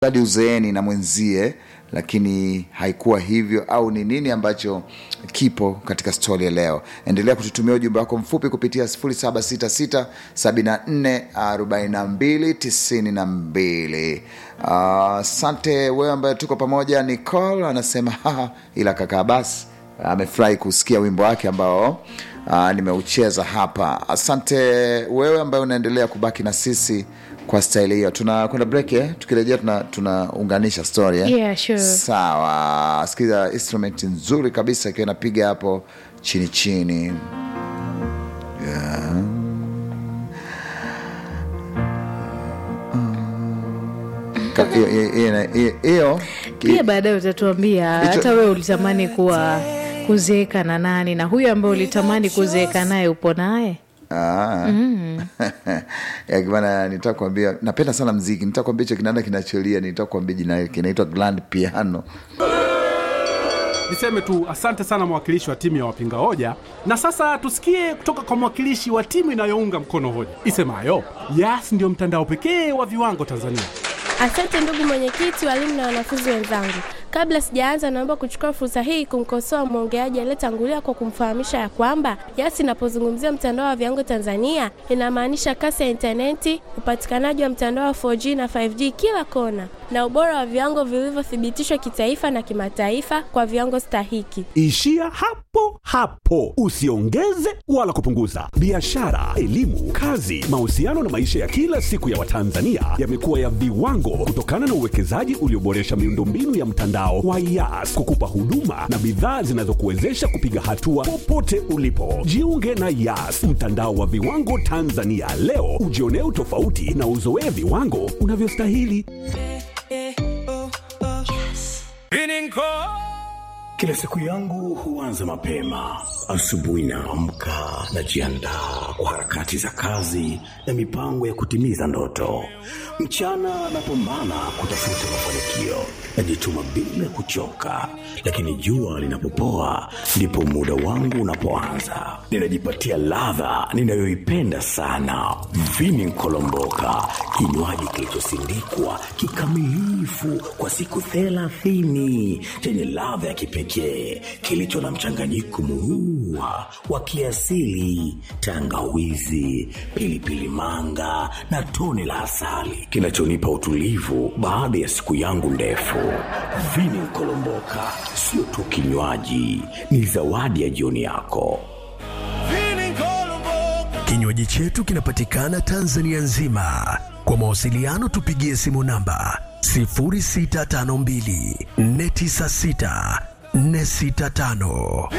hadi uzeeni na mwenzie lakini haikuwa hivyo au ni nini ambacho kipo katika stori ya leo endelea kututumia ujumbe wako mfupi kupitia 766744292 asante uh, wewe ambaye tuko pamoja nicol anasema haha ila kakaa basi amefurahi kusikia wimbo wake ambao uh, nimeucheza hapa asante wewe ambaye unaendelea kubaki na sisi kwa staili hiyo tunakwenda break eh? tukirejea tunaunganisha tuna story eh? Yeah, sure. sawa sikiza instrument nzuri kabisa ikiwa inapiga hapo chini chini yeah. Ka- hiyo- hiyo- hiyo- hiyo- hiyo pia baadaye utatuambia Hicho- hata wewe ulitamani kuwa kuzeeka na nani na huyo ambaye ulitamani kuzeeka naye upo naye Ah. Ya, bana nitaka kuambia napenda sana mziki nitaka kuambia hicho kinanda kinacholia nitaka kuambia jina lake kinaitwa grand piano niseme tu asante sana mwakilishi wa timu ya wapinga hoja na sasa tusikie kutoka kwa mwakilishi wa timu inayounga mkono hoja isemayo yas ndiyo mtandao pekee wa viwango tanzania Asante ndugu mwenyekiti, walimu na wanafunzi wenzangu. Kabla sijaanza, naomba kuchukua fursa hii kumkosoa mwongeaji aliyetangulia kwa kumfahamisha ya kwamba YAS inapozungumzia mtandao wa viwango Tanzania inamaanisha kasi ya intaneti, upatikanaji wa mtandao wa 4G na 5G kila kona, na ubora wa viwango vilivyothibitishwa kitaifa na kimataifa kwa viwango stahiki. Ishia hapo hapo, usiongeze wala kupunguza. Biashara, elimu, kazi, mahusiano na maisha ya kila siku ya Watanzania yamekuwa ya viwango kutokana na uwekezaji ulioboresha miundombinu ya mtandao wa YAS kukupa huduma na bidhaa zinazokuwezesha kupiga hatua popote ulipo. Jiunge na YAS, mtandao wa viwango Tanzania leo, ujionee utofauti na uzoee viwango unavyostahili. Kila siku yangu huanza mapema. Asubuhi naamka, najiandaa kwa harakati za kazi na mipango ya kutimiza ndoto. Mchana napambana kutafuta mafanikio, najituma bila kuchoka, lakini jua linapopoa ndipo muda wangu unapoanza. Ninajipatia ladha ninayoipenda sana, vini nkolomboka, kinywaji kilichosindikwa kikamilifu kwa siku thelathini chenye ladha ya kipekee kilicho na mchanganyiko muua wa kiasili, tangawizi, pilipili manga na tone la asali kinachonipa utulivu baada ya siku yangu ndefu. Vini Nkolomboka sio tu kinywaji, ni zawadi ya jioni yako. Kinywaji chetu kinapatikana Tanzania nzima. Kwa mawasiliano tupigie simu namba 0652 496 465.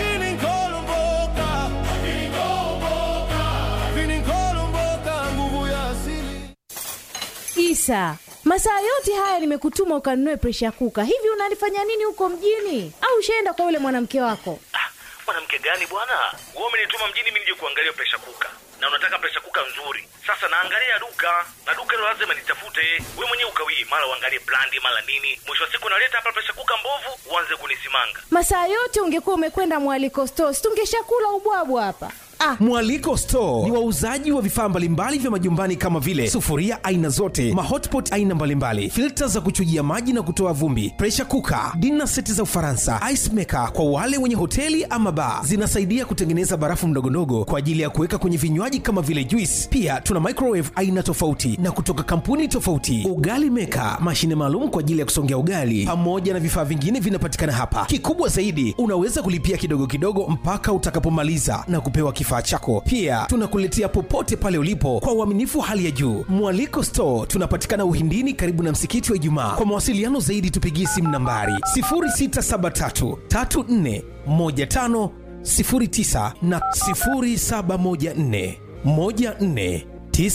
Isa, masaa yote haya nimekutuma ukanunue presha kuka. Hivi unalifanya nini huko mjini? Au ushaenda kwa yule mwanamke wako? mwanamke gani bwana wewe umenituma mjini mimi nije kuangalia presha kuka na unataka presha kuka nzuri sasa naangalia duka na duka hilo lazima nitafute we mwenyewe ukawie mara uangalie brandi mara nini mwisho wa siku naleta hapa presha kuka mbovu uanze kunisimanga Masaa yote ungekuwa umekwenda mwaliko stores, tungeshakula ubwabwa hapa. Ah, Mwaliko Store ni wauzaji wa vifaa mbalimbali vya majumbani kama vile sufuria aina zote, mahotpot aina mbalimbali, filta za kuchujia maji na kutoa vumbi, pressure cooker, dinner seti za Ufaransa, ice maker kwa wale wenye hoteli ama bar. Zinasaidia kutengeneza barafu ndogondogo kwa ajili ya kuweka kwenye vinywaji kama vile juice. Pia tuna microwave aina tofauti na kutoka kampuni tofauti, ugali maker, mashine maalum kwa ajili ya kusongea ugali, pamoja na vifaa vingine vinapatikana hapa. Kikubwa zaidi, unaweza kulipia kidogo kidogo mpaka utakapomaliza na kupewa kifaa chako. Pia tunakuletea popote pale ulipo kwa uaminifu wa hali ya juu. Mwaliko Store tunapatikana Uhindini, karibu na msikiti wa Ijumaa. Kwa mawasiliano zaidi, tupigie simu nambari 0673 34 15 09 na 0714 14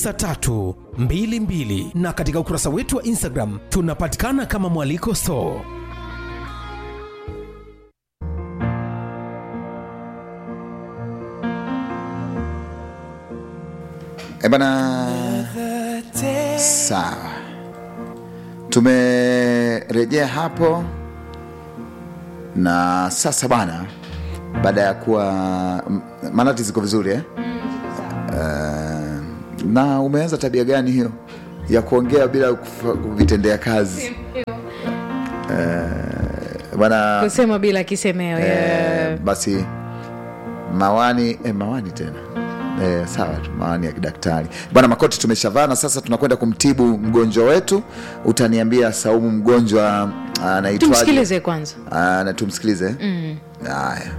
9322 na katika ukurasa wetu wa Instagram tunapatikana kama Mwaliko Store. E bana, sawa, tumerejea hapo na sasa bana, baada ya kuwa m- manati ziko vizuri eh? Uh, na umeanza tabia gani hiyo ya kuongea bila kufa- kuvitendea kazi? Eh, bwana kusema bila kisemeo eh, yeah. basi mawani eh, mawani tena Eh, sawa tu mawani ya kidaktari bwana makoti tumeshavaa na sasa tunakwenda kumtibu mgonjwa wetu utaniambia saumu mgonjwa anaitwaje tumsikilize kwanza Ah, na tumsikilize mm. haya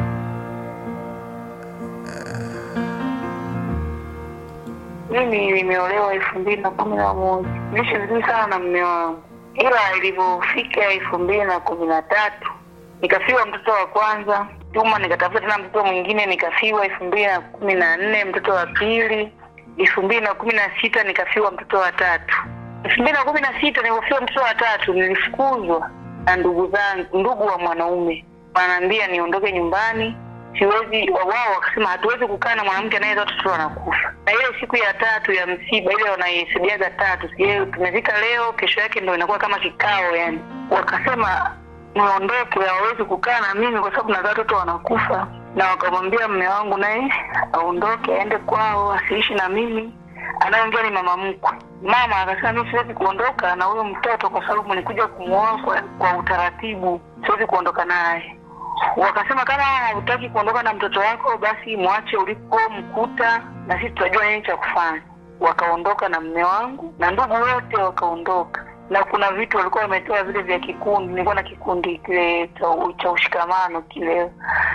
Mimi nimeolewa elfu mbili na kumi na moja niishi vizuri sana na mme wangu, ila ilivyofika elfu mbili na kumi na tatu nikafiwa mtoto wa kwanza Juma, nikatafuta tena mtoto mwingine nikafiwa elfu mbili na kumi na nne mtoto wa pili. elfu mbili na kumi na sita nikafiwa mtoto wa tatu. elfu mbili na kumi na sita nilipofiwa mtoto wa tatu nilifukuzwa na ndugu zangu, ndugu wa mwanaume wanaambia niondoke nyumbani siwezi wao wakasema hatuwezi kukaa na mwanamke anayezaa watoto wanakufa na ile siku ya tatu ya msiba ile wanaihesadiaga tatu sijui tumezika leo kesho yake ndo inakuwa kama kikao yani wakasema niondoke hawawezi kukaa na mimi kwa sababu nazaa watoto wanakufa na wakamwambia mme wangu naye aondoke aende kwao asiishi na mimi anayeongea ni mama mkwe mama akasema mi siwezi kuondoka na huyo mtoto kwa sababu nilikuja kumwoa kwa, kwa utaratibu siwezi kuondoka naye wakasema kama hutaki kuondoka na mtoto wako basi mwache ulipomkuta na sisi tutajua nini cha kufanya wakaondoka na mme wangu na ndugu wote wakaondoka na kuna vitu walikuwa wametoa vile vya kikundi nilikuwa na kikundi kile cha, cha ushikamano kile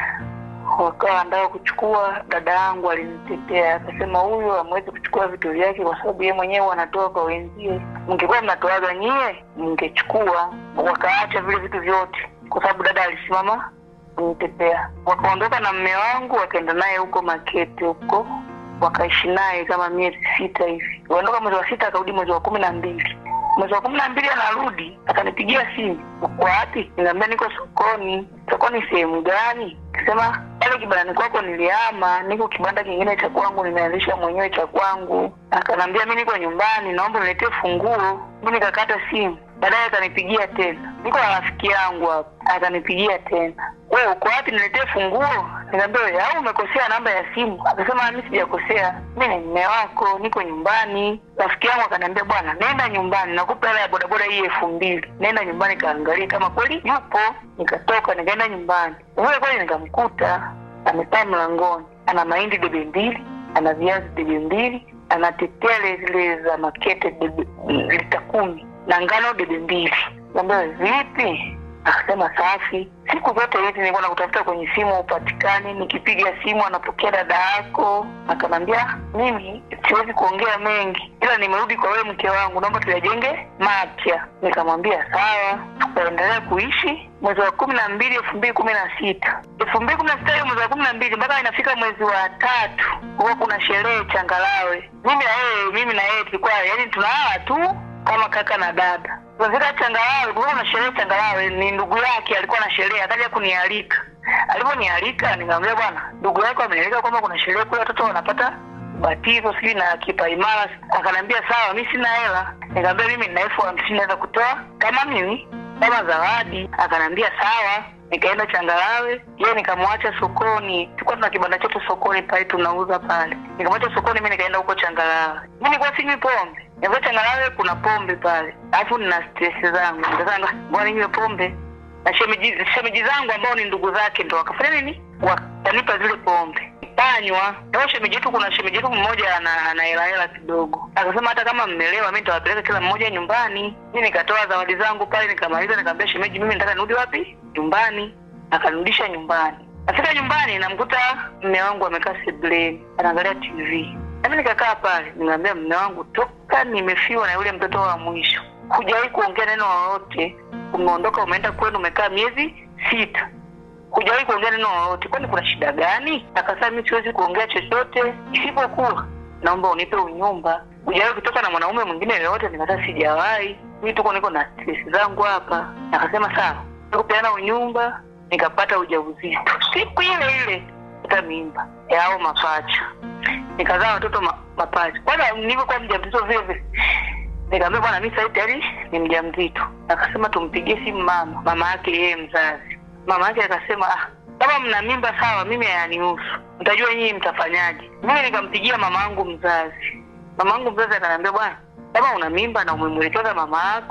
wakawa andaa kuchukua dada yangu alinitetea akasema huyu hamwezi kuchukua vitu vyake kwa sababu yeye mwenyewe anatoa kwa wenzie mngekuwa mnatoaga nyie mngechukua wakaacha vile vitu vyote kwa sababu dada alisimama kunitetea wakaondoka na mme wangu wakaenda naye huko makete huko wakaishi naye kama miezi sita hivi waondoka mwezi wa sita akarudi mwezi wa kumi na mbili mwezi wa kumi na mbili anarudi akanipigia simu uko wapi niambia niko sokoni sokoni sehemu gani kasema pale kibandani kwako niliama niko kibanda kingine cha kwangu nimeanzisha mwenyewe cha kwangu akanaambia mi niko nyumbani naomba niletee funguo mi nikakata simu baadaye akanipigia tena niko na rafiki yangu hapa akanipigia tena we uko wapi niletee funguo nikaambia "We, au umekosea namba ya simu akasema mi sijakosea mi ni mme wako niko nyumbani rafiki yangu akaniambia bwana nenda nyumbani nakupa hela ya bodaboda hii elfu mbili nenda nyumbani kaangalia kama kweli yupo nikatoka nikaenda nyumbani vile kweli nikamkuta amekaa mlangoni ana mahindi debe mbili ana viazi debe mbili ana tetele zile za makete debe lita kumi na ngano debe mbili ambia vipi akasema safi siku zote hizi nilikuwa nakutafuta kwenye simu upatikani nikipiga simu anapokea dada yako akanambia mimi siwezi kuongea mengi ila nimerudi kwa wewe mke wangu naomba tuyajenge mapya nikamwambia sawa tukaendelea kuishi mwezi wa kumi na mbili elfu mbili kumi na sita elfu mbili kumi na sita hiyo mwezi wa kumi na mbili mpaka inafika mwezi wa tatu huwa kuna sherehe changalawe mimi na yeye mimi na yeye tulikuwa yani tunalala tu kama kaka na dada tunafika changalawe kulikuwa kuna sherehe changalawe ni ndugu yake alikuwa na sherehe akaja kunialika alivyonialika nikamwambia bwana ndugu yako amenialika kwamba kuna sherehe kule watoto wanapata batizo sijui na kipaimara akaniambia sawa mi sina hela nikamwambia mimi nina elfu hamsini naweza kutoa kama mimi kama zawadi akaniambia sawa nikaenda changalawe ye nikamwacha sokoni tulikuwa tuna kibanda chetu sokoni pale tunauza pale nikamwacha sokoni mi nikaenda huko changalawe mi nilikuwa sinywi pombe nilikuwa changalawe kuna pombe pale alafu nina stress zangu nikasanga bwana ninywe pombe na shemeji, shemeji zangu ambao ni ndugu zake ndo wakafanya nini wakanipa zile pombe kanywa ao shemeji yetu kuna shemeji yetu mmoja ana ana hela hela kidogo akasema hata kama mmelewa mi nitawapeleka kila mmoja nyumbani mi nikatoa zawadi zangu pale nikamaliza nikamwambia shemeji mimi nataka nirudi wapi nyumbani akanirudisha nyumbani nafika nyumbani namkuta mme wangu amekaa sebleni anaangalia tv nami nikakaa pale nikamwambia mme wangu toka nimefiwa na yule mtoto wa mwisho hujawahi kuongea neno lolote umeondoka umeenda kwenu umekaa miezi sita hujawahi kuongea neno lolote kwani kuna shida gani akasema mi siwezi kuongea chochote isipokuwa naomba unipe unyumba hujawahi kutoka na mwanaume mwingine yoyote nikasema sijawahi mi tuko niko na stress zangu hapa akasema sawa kupeana unyumba nikapata ujauzito siku ile ile pata mimba yao mapacha nikazaa watoto ma, mapacha kwanza nilivyokuwa mjamzito vile vile nikamwambia bwana mi sahii tayari ni mjamzito akasema tumpigie simu mama mama yake yeye mzazi mama yake akasema ah, kama mna mimba sawa mimi hayanihusu mtajua nyinyi mtafanyaje mimi nikampigia mama yangu mzazi mama yangu mzazi akaniambia bwana kama una mimba na umemwelekeza mama yako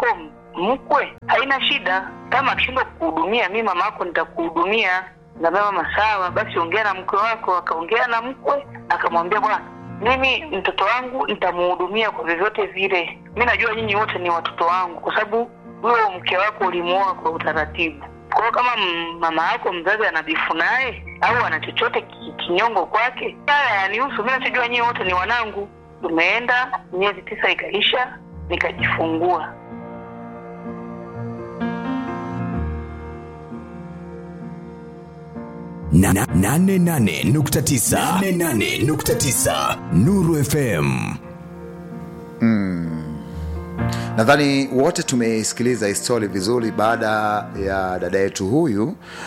mkwe haina shida kama akishindwa kukuhudumia mi mama yako nitakuhudumia naambia mama sawa basi ongea na mkwe wako akaongea na mkwe akamwambia bwana mimi mtoto wangu nitamuhudumia kwa vyovyote vile mi najua nyinyi wote ni watoto wangu kwa sababu huyo mke wako ulimuoa kwa utaratibu kwa hiyo kama m- mama yako mzazi ana bifu naye au ana chochote ki- kinyongo kwake haya yanihusu mi nachojua nyie wote ni wanangu tumeenda miezi tisa ikaisha nikajifungua Na- na- nane nane nukta tisa. Nane nane nukta tisa. Nuru FM nadhani wote tumeisikiliza histori vizuri baada ya dada yetu huyu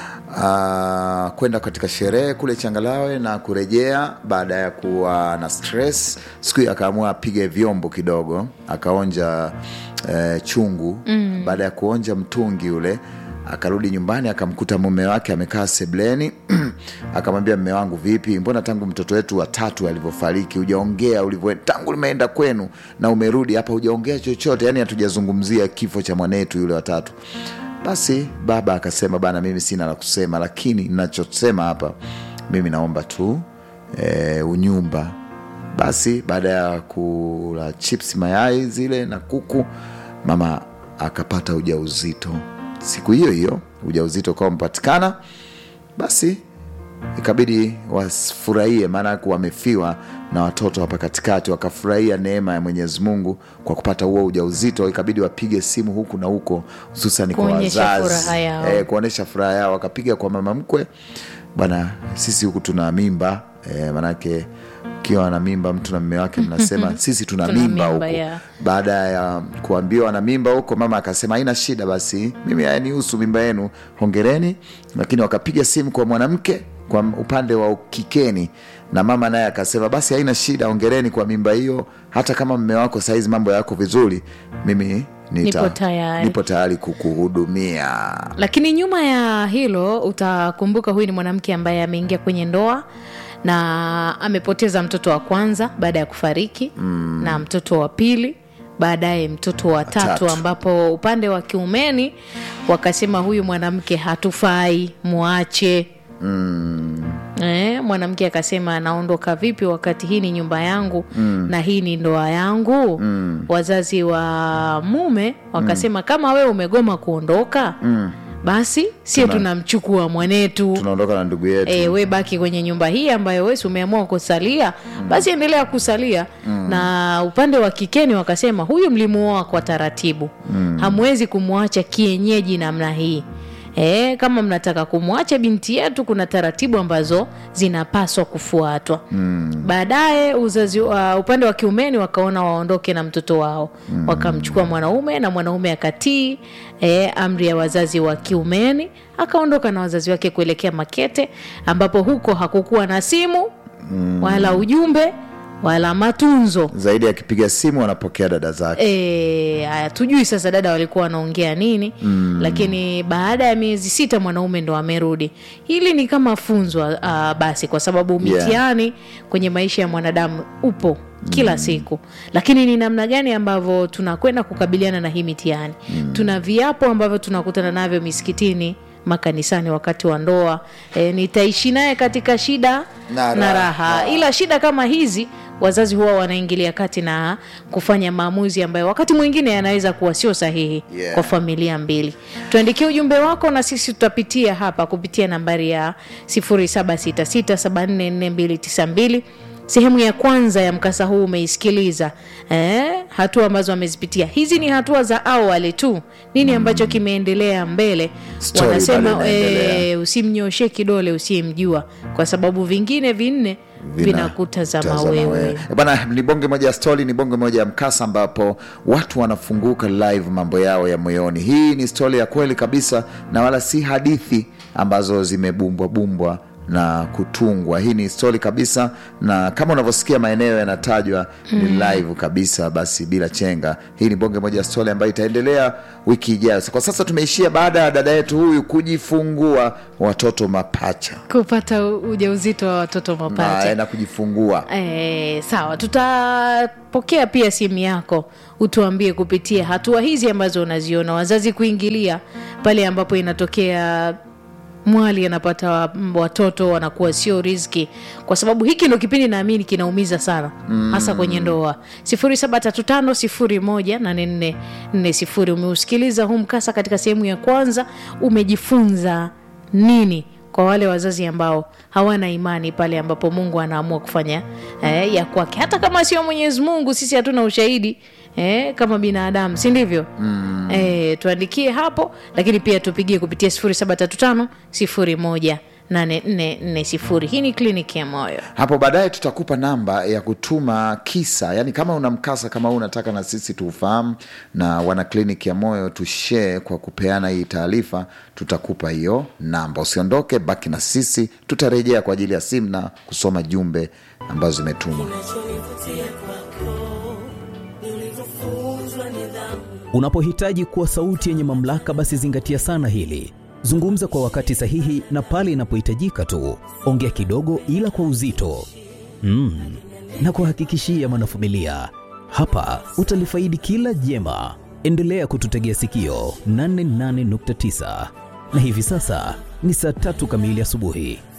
uh, kwenda katika sherehe kule changalawe na kurejea baada ya kuwa na stress siku hiyo akaamua apige vyombo kidogo akaonja eh, chungu Mm. baada ya kuonja mtungi ule akarudi nyumbani akamkuta mume wake amekaa sebleni akamwambia mme wangu vipi mbona tangu mtoto wetu watatu alivyofariki hujaongea ulivyo tangu limeenda kwenu na umerudi hapa hujaongea chochote yani hatujazungumzia kifo cha mwanetu yule watatu basi baba akasema bana mimi sina la kusema lakini nachosema hapa mimi naomba tu e, unyumba basi baada ya kula chips mayai zile na kuku mama akapata ujauzito siku hiyo hiyo ujauzito ukawa umepatikana basi ikabidi wafurahie maanake wamefiwa na watoto hapa katikati wakafurahia neema ya mwenyezi mungu kwa kupata huo ujauzito ikabidi wapige simu huku na huko hususan kwa Kuonyesha wazazi furaha yao. eh, kuonyesha furaha yao wakapiga kwa mama mkwe bwana sisi huku tuna mimba eh, manake ukiwa na mimba mtu na mme wake mnasema sisi tuna, Tuna mimba mimba, huku yeah. baada ya kuambiwa na mimba huko mama akasema haina shida basi mimi hayanihusu mimba yenu hongereni lakini wakapiga simu kwa mwanamke kwa upande wa ukikeni na mama naye akasema basi haina shida hongereni kwa mimba hiyo hata kama mme wako saizi mambo yako vizuri mimi nita, Nipo tayari. nipo tayari kukuhudumia lakini nyuma ya hilo utakumbuka huyu ni mwanamke ambaye ameingia kwenye ndoa na amepoteza mtoto wa kwanza baada ya kufariki mm. na mtoto wa pili baadaye mtoto wa tatu Tatu. ambapo upande wa kiumeni wakasema huyu mwanamke hatufai mwache mm. Eh, mwanamke akasema anaondoka vipi wakati hii ni nyumba yangu mm. na hii ni ndoa yangu Mm. wazazi wa mume wakasema mm. kama wewe umegoma kuondoka Mm. basi sio Tuna- tunamchukua mwanetu tunaondoka na ndugu yetu e, we baki kwenye nyumba hii ambayo wesi umeamua kusalia basi endelea kusalia Mm. na upande wa kikeni wakasema huyu mlimuoa kwa taratibu Mm. hamwezi kumwacha kienyeji namna hii E, kama mnataka kumwacha binti yetu kuna taratibu ambazo zinapaswa kufuatwa Mm. baadaye uzazi uh, upande wa kiumeni wakaona waondoke na mtoto wao mm. wakamchukua mwanaume na mwanaume akatii e, amri ya wazazi wa kiumeni akaondoka na wazazi wake kuelekea makete ambapo huko hakukuwa na simu Mm. wala ujumbe wala matunzo zaidi akipiga simu wanapokea dada zake E, haya tujui sasa dada walikuwa wanaongea nini Mm. lakini baada ya miezi sita mwanaume ndo amerudi hili ni kama funzo uh, basi kwa sababu Yeah. mitihani kwenye maisha ya mwanadamu upo kila mm. siku lakini ni namna gani ambavyo tunakwenda kukabiliana na hii mitihani mm. tuna viapo ambavyo tunakutana navyo misikitini makanisani wakati wa ndoa e, nitaishi naye katika shida Na na raha. raha ila shida kama hizi wazazi huwa wanaingilia kati na kufanya maamuzi ambayo wakati mwingine yanaweza kuwa sio sahihi Yeah. kwa familia mbili tuandikie ujumbe wako na sisi tutapitia hapa kupitia nambari ya 0766744292 sehemu ya kwanza ya mkasa huu umeisikiliza eh, hatua ambazo amezipitia hizi ni hatua za awali tu nini ambacho kimeendelea mbele Story bado wanasema inaendelea. eh, usimnyoshe kidole usiyemjua kwa sababu vingine vinne Vina- vinakutazama tazama wewe Eh, bana ni bonge moja ya stori ni bonge moja ya mkasa ambapo watu wanafunguka live mambo yao ya moyoni hii ni stori ya kweli kabisa na wala si hadithi ambazo zimebumbwa bumbwa na kutungwa hii ni stori kabisa na kama unavyosikia maeneo yanatajwa ni live kabisa basi bila chenga hii ni bonge moja ya stori ambayo itaendelea wiki ijayo kwa sasa tumeishia baada ya dada yetu huyu kujifungua watoto mapacha kupata u- ujauzito wa watoto mapacha naenda kujifungua E, sawa tutapokea pia simu yako utuambie kupitia hatua hizi ambazo unaziona wazazi kuingilia pale ambapo inatokea mwali anapata wa- m- watoto wanakuwa sio riski kwa sababu hiki ndo kipindi naamini kinaumiza sana mm. hasa kwenye ndoa 735 umeusikiliza huu mkasa katika sehemu ya kwanza umejifunza nini kwa wale wazazi ambao hawana imani pale ambapo mungu anaamua kufanya eh, ya kwake hata kama sio mwenyezi mungu sisi hatuna ushahidi eh, kama binadamu si ndivyo mm. eh, tuandikie hapo lakini pia tupigie kupitia 735 1 8440 hii ni kliniki ya moyo hapo baadaye tutakupa namba ya kutuma kisa yani kama una mkasa kama huu unataka na sisi tuufahamu na wana kliniki ya moyo tushee kwa kupeana hii taarifa tutakupa hiyo namba usiondoke baki na sisi tutarejea kwa ajili ya simu na kusoma jumbe ambazo zimetumwa Unapohitaji kuwa sauti yenye mamlaka, basi zingatia sana hili. Zungumza kwa wakati sahihi na pale inapohitajika tu. Ongea kidogo, ila kwa uzito mm. na kuhakikishia mwanafamilia, hapa utalifaidi kila jema. Endelea kututegea sikio 88.9 na hivi sasa ni saa tatu kamili asubuhi.